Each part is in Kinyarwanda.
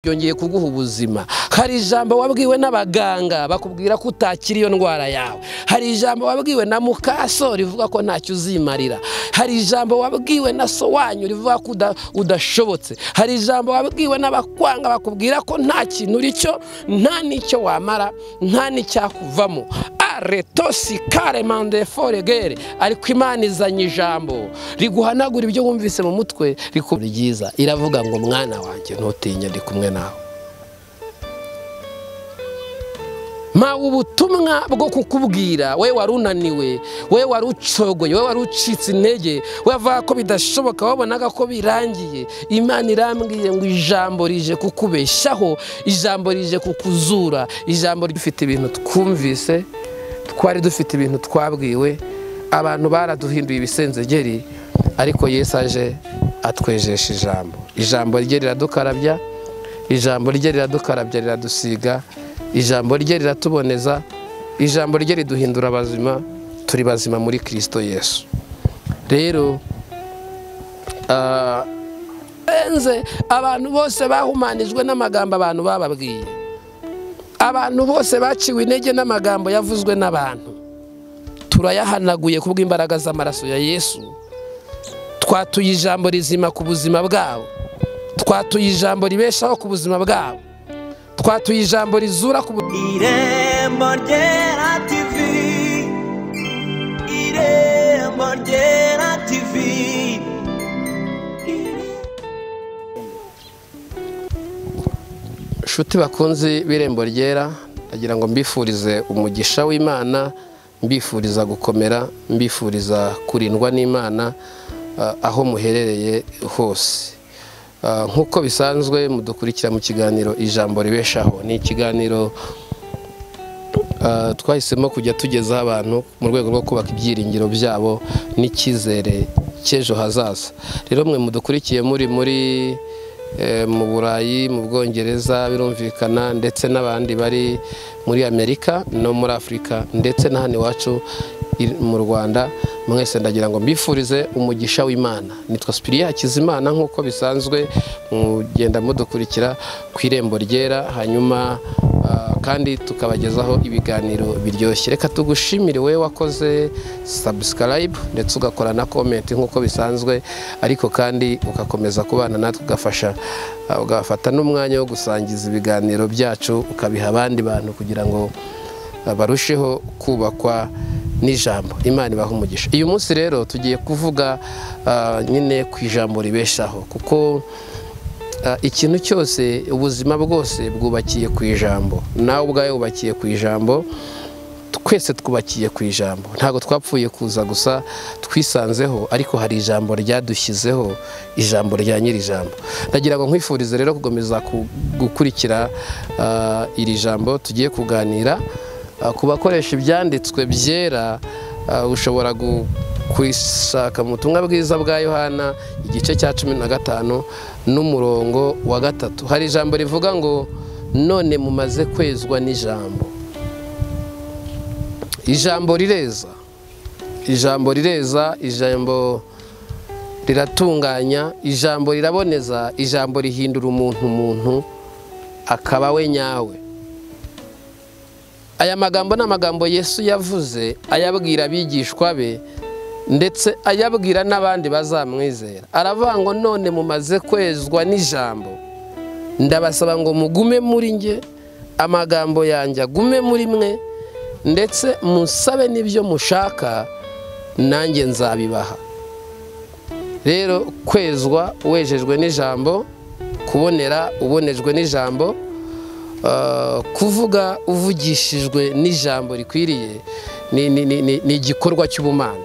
byongeye kuguha ubuzima hari ijambo wabwiwe n'abaganga bakubwira ko utakira iyo ndwara yawe hari ijambo wabwiwe na mukaso rivuga ko ntacyo uzimarira hari ijambo wabwiwe na so wanyu rivuga ko uda- udashobotse hari ijambo wabwiwe n'abakwanga bakubwira ko nta kintu uri cyo nta n'icyo wamara nta n'icyakuvamo aretosi karemande foregere ariko imana izanye ijambo riguhanagura ibyo wumvise mu mutwe rikubwira ryiza iravuga ngo mwana wanjye ntutinye ndi kumwe nawe mpawe ubutumwa bwo kukubwira we wari unaniwe we wari ucogoye we wari ucitse intege we wavuga ko bidashoboka wabonaga ko birangiye imana irambwiye ngo ijambo rije kukubeshaho ijambo rije kukuzura ijambo rifite ibintu twumvise twari dufite ibintu twabwiwe abantu baraduhinduye ibisenzegeri ariko yesu aje atwejesha ijambo ijambo rye riradukarabya ijambo rye riradukarabya riradusiga ijambo rye riratuboneza ijambo rye riduhindura abazima turi bazima muri kirisito yesu rero ah, benze abantu bose bahumanijwe n'amagambo abantu bababwiye abantu bose baciwe intege n'amagambo yavuzwe n'abantu turayahanaguye kubw'imbaraga z'amaraso ya yesu twatuye ijambo rizima ku buzima bwabo twatuye ijambo ribeshaho ku buzima bwabo twatuye ijambo rizura ku bu- Irembo ryera TV Irembo ryera TV inshuti bakunzi b'irembo ryera ndagira ngo mbifurize umugisha w'imana mbifuriza gukomera mbifuriza kurindwa n'imana ah, aho muherereye hose Ah, nk'uko bisanzwe mudukurikira mu kiganiro ijambo ribeshaho ni ikiganiro Uh, twahisemo kujya tugezaho abantu mu rwego rwo kubaka ibyiringiro byabo n'icyizere cy'ejo hazaza rero mwe mudukurikiye muri muri eh, mu burayi mu bwongereza birumvikana ndetse n'abandi bari muri amerika no muri afurika ndetse na hano iwacu i- mu rwanda mwese ndagira ngo mbifurize umugisha w'imana nitwa sipiriya hakizimana nk'uko bisanzwe mugenda mudukurikira ku irembo ryera hanyuma Ah, kandi tukabagezaho ibiganiro biryoshye reka tugushimire wowe wakoze subscribe ndetse ugakora na comment nk'uko bisanzwe ariko kandi ugakomeza kubana natwe ugafasha ah, ugafata n'umwanya wo gusangiza ibiganiro byacu ukabiha abandi bantu kugira ngo ah, barusheho kubakwa n'ijambo imana ibaha umugisha uyu munsi rero tugiye kuvuga ah, nyine ku ijambo ribeshaho kuko Ah, ikintu cyose ubuzima bwose bwubakiye ku ijambo nawe ubwawe wubakiye ku ijambo twese twubakiye ku ijambo ntabwo twapfuye kuza gusa twisanzeho ariko hari ijambo ryadushyizeho ijambo rya nyiri ijambo ndagira ngo nkwifurize rero gukomeza ku- gukurikira ah, iri jambo tugiye kuganira Ah, ku bakoresha ibyanditswe byera ah, ushobora gu kwishaka mu butumwa bwiza bwa yohana igice cya cumi na gatanu n'umurongo wa gatatu hari ijambo rivuga ngo none mumaze kwezwa n'ijambo ijambo rireza ijambo rireza ijambo riratunganya ijambo riraboneza ijambo rihindura umuntu umuntu akaba we nyawe aya magambo ni amagambo yesu yavuze ayabwira abigishwa be ndetse ayabwira n'abandi bazamwizera aravuga ngo none mumaze kwezwa n'ijambo ndabasaba ngo mugume muri nge amagambo yanjye agume muri mwe ndetse musabe n'ibyo mushaka nanjye nzabibaha rero kwezwa wejejwe n'ijambo kubonera ubonejwe n'ijambo Uh, kuvuga uvugishijwe n'ijambo rikwiriye ni ni- ni- ni- ni igikorwa cy'ubumana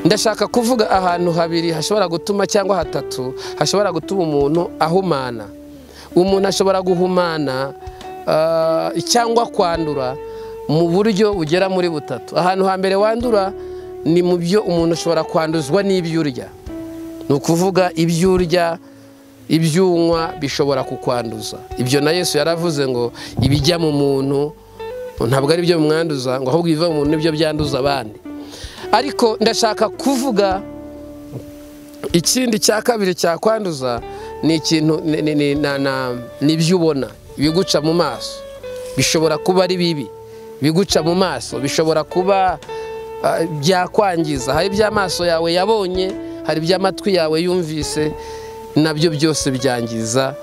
ndashaka kuvuga ahantu habiri hashobora gutuma cyangwa hatatu hashobora gutuma umuntu ahumana umuntu ashobora guhumana ah, cyangwa kwandura mu buryo bugera muri butatu ahantu hambere wandura ni mu byo umuntu ashobora kwanduzwa n'ibyo urya ni ukuvuga ibyo urya ibyo unywa bishobora kukwanduza ibyo na yesu yaravuze ngo ibijya mu muntu ntabwo ari byo bimwanduza ngo ahubwo ibiva mu muntu nibyo byanduza abandi ariko ndashaka kuvuga ikindi cya kabiri cyakwanduza ni ikintu ni- ni- ni- na- na- ni ibyo ubona ibiguca mu maso bishobora kuba ari bibi ibiguca mu maso bishobora kuba ah, byakwangiza hari iby'amaso yawe yabonye hari iby'amatwi yawe yumvise nabyo byose byangiza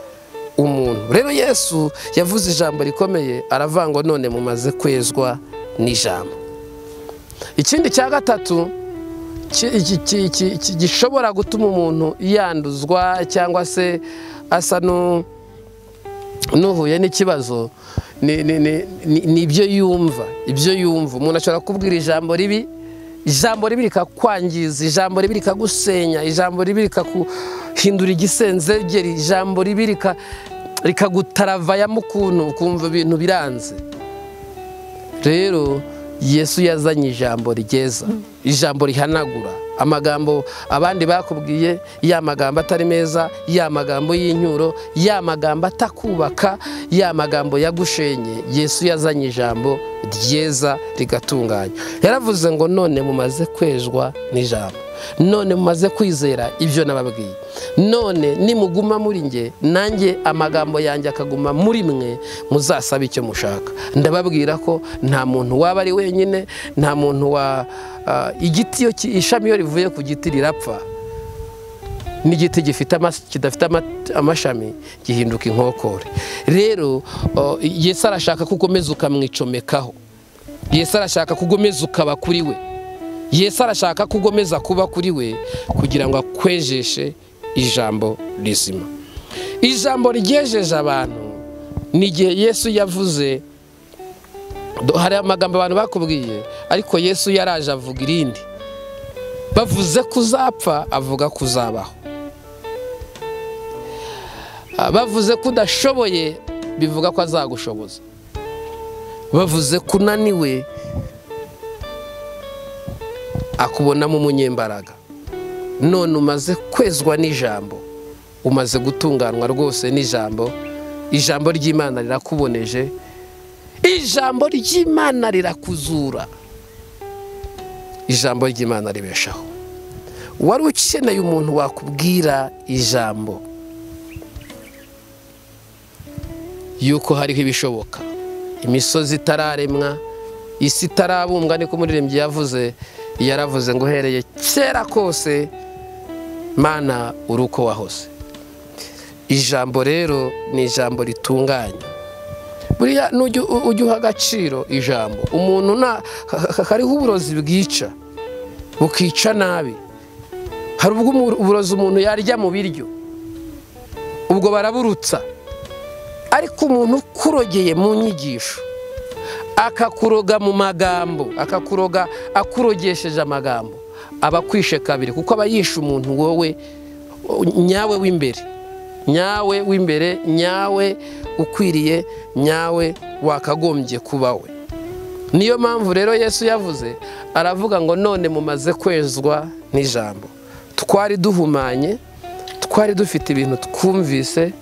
umuntu rero yesu yavuze ijambo rikomeye aravuga ngo none mumaze kwezwa n'ijambo ikindi cya gatatu ki- iki- ki- ki- ki- gishobora gutuma umuntu yanduzwa cyangwa se asa n'u- n'uhuye n'ikibazo ni- ni ni- ni- ni ibyo yumva ibyo yumva umuntu ashobora kubwira ijambo ribi ijambo ribi rikakwangiza ijambo ribi rikagusenya ijambo ribi rikaguhindura igisenzegeri ijambo ribi rika- rikagutaravayamo ukuntu ukumva ibintu biranze rero yesu yazanye ijambo ryeza ijambo rihanagura amagambo abandi bakubwiye ya magambo atari meza ya magambo y'inyuro ya magambo atakubaka ya magambo yagushenye yesu yazanye ijambo ryeza rigatunganya yaravuze ngo none mumaze kwezwa n'ijambo none mumaze kwizera ibyo nababwiye none nimuguma muri nge nanjye amagambo yanjye akaguma muri mwe muzasabe icyo mushaka ndababwira ko nta muntu waba ari wenyine nta muntu wa ah, igiti iyo ki- ishami iyo rivuye ku giti rirapfa n'igiti gifite amas- kidafite ama- amashami gihinduka inkokore rero oh, yesu arashaka ko ukomeza ukamwicomekaho yesu arashaka ko ugomeza ukaba kuri we yesu arashaka ko ugomeza kuba kuri we kugira ngo akwejeshe ijambo rizima ijambo ryejeje abantu ni igihe yesu yavuze do- hari amagambo abantu bakubwiye ariko yesu yaraje avuga irindi bavuze ko uzapfa avuga ko uzabaho Ah, bavuze ko udashoboye bivuga ko azagushoboza bavuze ko unaniwe akubonamo umunyembaraga none umaze kwezwa n'ijambo umaze gutunganwa rwose n'ijambo ijambo ry'imana rirakuboneje ijambo ry'imana rirakuzura ijambo ry'imana ribeshaho wari ukeneye umuntu wakubwira ijambo yuko hariho ibishoboka imisozi itararemwa isi itarabumbwa niko umuririmbyi yavuze yaravuze ngo uhereye kera kose mana uri uko wahoze ijambo rero ni ijambo ritunganya buriya nujya u- ujya uha agaciro ijambo umuntu nta ha- ha- hariho uburozi bwica bukica nabi hari ubwo umu- uburozi umuntu yarya mu biryo ubwo baraburutsa ariko umuntu ukurogeye mu nyigisho akakuroga mu magambo akakuroga akurogesheje amagambo aba akwishe kabiri kuko aba yishe umuntu wowe o- nyawe w'imbere nyawe w'imbere nyawe ukwiriye nyawe wakagombye kubawe niyo mpamvu rero yesu yavuze aravuga ngo none mumaze kwezwa n'ijambo twari duhumanye twari dufite ibintu twumvise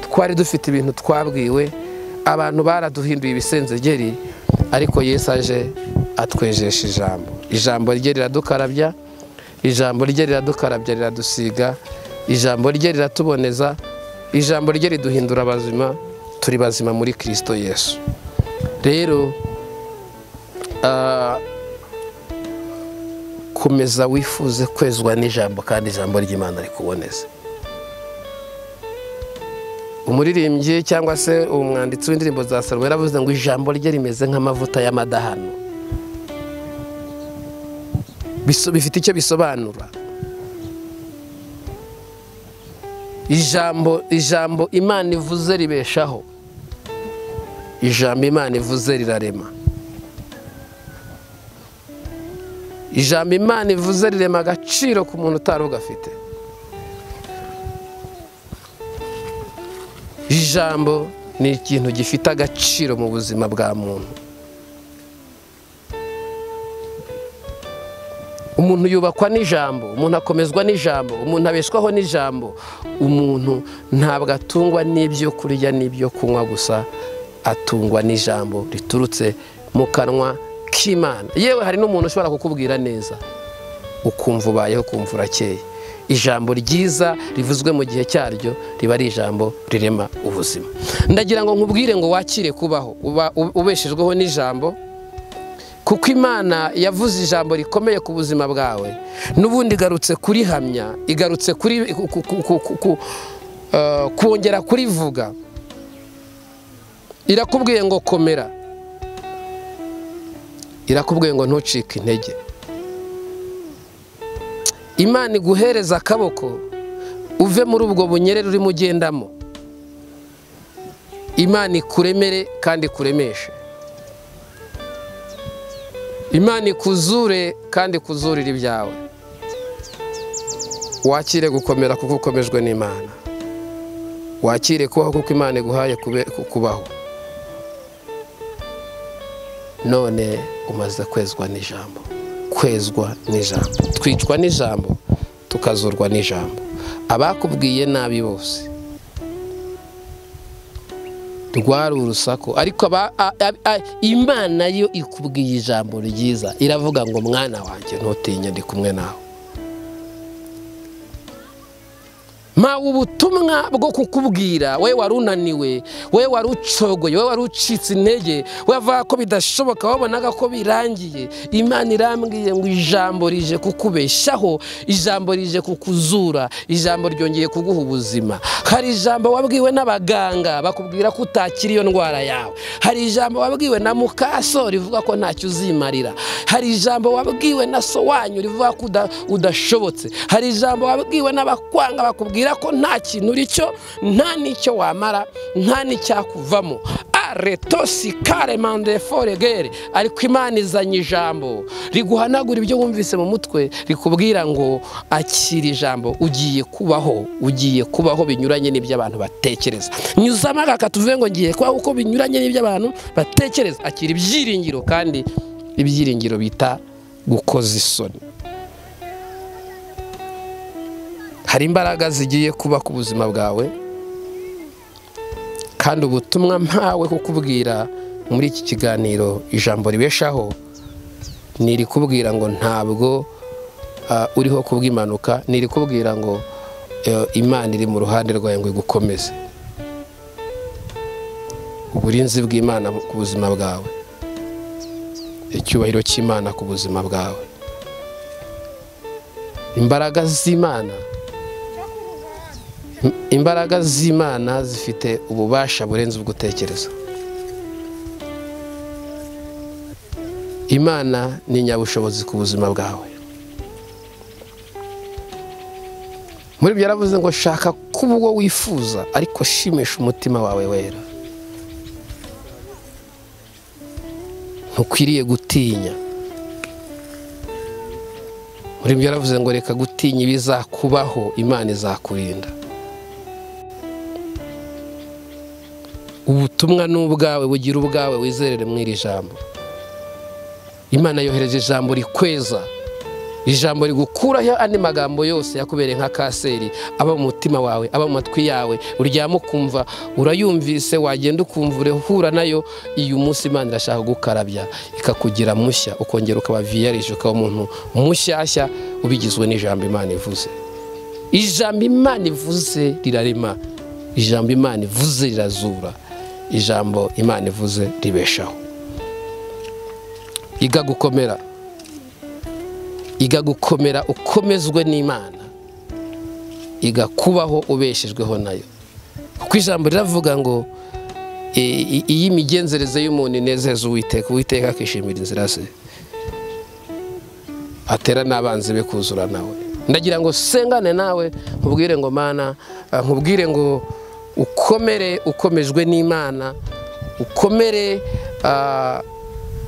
twari dufite ibintu twabwiwe abantu baraduhinduye ibisenzegeri ariko yesu aje atwejesha ijambo ijambo rye riradukarabya ijambo rye riradukarabya riradusiga ijambo rye riratuboneza ijambo rye riduhindura abazima turi bazima muri kirisito yesu rero ah, komeza wifuze kwezwa n'ijambo kandi ijambo ry'imana rikuboneze umuririmbyi cyangwa se umwanditsi w'indirimbo za salomo yaravuze ngo ijambo rye rimeze nk'amavuta y'amadahano Biso- bifite icyo bisobanura ijambo ijambo imana ivuze ribeshaho ijambo imana ivuze rirarema ijambo imana ivuze rirema agaciro ku muntu utari ugafite ijambo ni ikintu gifite agaciro mu buzima bwa muntu umuntu yubakwa n'ijambo umuntu akomezwa n'ijambo umuntu abeshwaho n'ijambo umuntu ntabwo atungwa n'ibyo kurya n'ibyo kunywa gusa atungwa n'ijambo riturutse mu kanwa k'imana yewe hari n'umuntu ushobora kukubwira neza ukumva ubayeho ukumva urakeye ijambo ryiza rivuzwe mu gihe cyaryo riba ari ijambo rirema ubuzima ndagira ngo nkubwire ngo wakire kubaho uba- ubeshejweho n'ijambo kuko imana yavuze ijambo rikomeye ku buzima bwawe n'ubundi igarutse kurihamya igarutse kuri ku- ku- ku- ku- ku- eh, kongera kurivuga irakubwiye ngo komera irakubwiye ngo ntucike intege imana iguhereza akaboko uve muri ubwo bunyerere urimo ugendamo imana ikuremere kandi ikuremeshe imana ikuzure kandi ikuzurire ibyawe wakire gukomera kuko ukomejwe n'imana wakire kubaho kuko imana iguhaye kube- ku- kubaho none umaze kwezwa n'ijambo kwezwa n'ijambo twicwa n'ijambo tukazurwa n'ijambo abakubwiye nabi bose rwari urusaku ariko aba- a- a- a- imana yo ikubwiye ijambo ryiza iravuga ngo mwana wanjye ntutinye ndi kumwe nawe mpawe ubutumwa bwo kukubwira we wari unaniwe we wari ucogoye we wari ucitse intege wavuga ko bidashoboka wabonaga ko birangiye imana irambwiye ngo ijambo rije kukubeshaho ijambo rije kukuzura ijambo ryongeye kuguha ubuzima hari ijambo wabwiwe n'abaganga bakubwira ko utakira iyo ndwara yawe hari ijambo wabwiwe na mukaso rivuga ko ntacyo uzimarira hari ijambo wabwiwe na so wanyu rivuga ko uda- udashobotse hari ijambo wabwiwe n'abakwanga bakubwira ko nta kintu uri cyo nta n'icyo wamara nta n'icyakuvamo aretosi kare mande foregere ariko imana izanye ijambo riguhanagura ibyo wumvise mu mutwe rikubwira ngo akira ijambo ugiye kubaho ugiye kubaho binyuranye n'ibyo abantu batekereza nyuzamo agaka tuvuge ngo ngiye kubaho uko binyuranye n'ibyo abantu batekereza akira ibyiringiro kandi ibyiringiro bita gukoza isoni hari imbaraga zigiye kuba ku buzima bwawe kandi ubutumwa mpawe kukubwira muri iki kiganiro ijambo ribeshaho nirikubwira ngo ntabwo ah, uriho kubw'impanuka nirikubwira ngo eh, imana iri mu ruhande rwawe ngo igukomeze uburinzi bw'imana ku buzima bwawe icyubahiro cy'imana ku buzima bwawe imbaraga z'imana imbaraga z'imana zifite ububasha burenze ubwo utekereza imana ni nyabushobozi ku buzima bwawe muri ibyo yaravuze ngo shaka kuba uwo wifuza ariko shimisha umutima wawe wera ntukwiriye gutinya muri ibyo yaravuze ngo reka gutinya ibizakubaho imana izakurinda ubutumwa ni ubwawe bugira ubwawe wizerere mu iri jambo imana yohereje ijambo rikweza ijambo rigukuraho andi magambo yose yakubereye nka kanseri aba mu mutima wawe aba mu matwi yawe uryama ukumva urayumvise wagenda ukumva urahura nayo iyo umunsi imana irashaka gukarabya ikakugira mushya ukongera ukaba viyarije ukaba umuntu mushyashya ubigizwe n'ijambo imana ivuze ijambo imana ivuze rirarema ijambo imana ivuze rirazura ijambo imana ivuze ribeshaho iga gukomera iga gukomera ukomezwe n'imana iga kubaho ubeshejweho nayo kuko ijambo riravuga ngo i- i- iyi migenzereze y'umuntu inezeza uwiteka uwiteka akishimira inzira ze atera n'abanzi be kuzura nawe ndagira ngo sengane nawe nkubwire ngo mana ah, nkubwire ngo ukomere ukomejwe n'imana ukomere ah,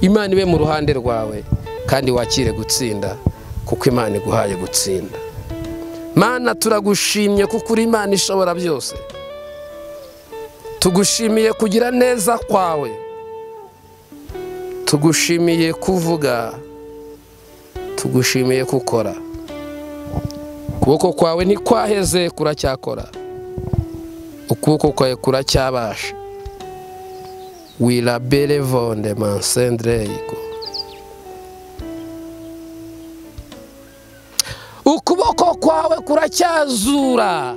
imana ibe mu ruhande rwawe kandi wakire gutsinda kuko imana iguhaye gutsinda mana turagushimye kuko uri imana ishobora byose tugushimiye kugira neza kwawe tugushimiye kuvuga tugushimiye kukora ukuboko kwawe ntikwaheze kuracyakora ukuboko kwawe kuracyabasha wirabere vonde mansendere yego ukuboko kwawe kuracyazura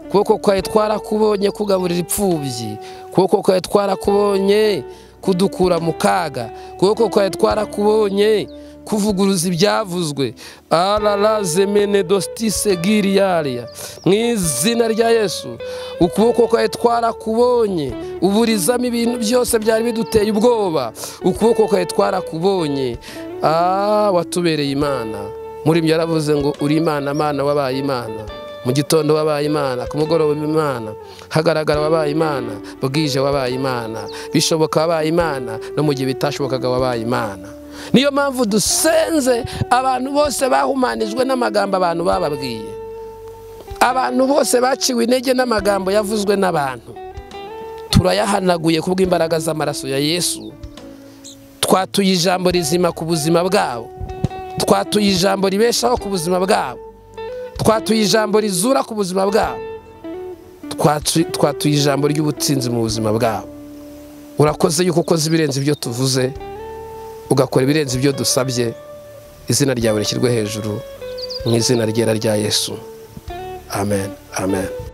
ukuboko kwawe twarakubonye kugaburira ipfubyi ukuboko kwawe twarakubonye kudukura mu kaga ukuboko kwawe twarakubonye kuvuguruza ibyavuzwe arara zemene dostise giriyariya mu izina rya yesu ukuboko kwawe twarakubonye uburizamo ibintu byose byari biduteye ubwoba ukuboko kwawe twarakubonye ah watubereye imana muri ibyo yaravuze ngo uri imana amana wabaye imana mu gitondo wabaye imana ku mugoroba imana hagaragara wabaye imana bwije wabaye imana bishoboka wabaye imana no mu gihe bitashobokaga wabaye imana niyo mpamvu dusenze abantu bose bahumanijwe n'amagambo abantu bababwiye abantu bose baciwe intege n'amagambo yavuzwe n'abantu turayahanaguye kubw'imbaraga z'amaraso ya yesu twatuye ijambo rizima ku buzima bwabo twatuye ijambo ribeshaho ku buzima bwabo twatuye ijambo rizura ku buzima bwabo Twatu- twatuye ijambo ry'ubutsinzi mu buzima bwabo urakoze yuko ukoze ibirenze ibyo tuvuze ugakora ibirenze ibyo dusabye izina ryawe rishyirwe hejuru mu izina ryera rya yesu amen amen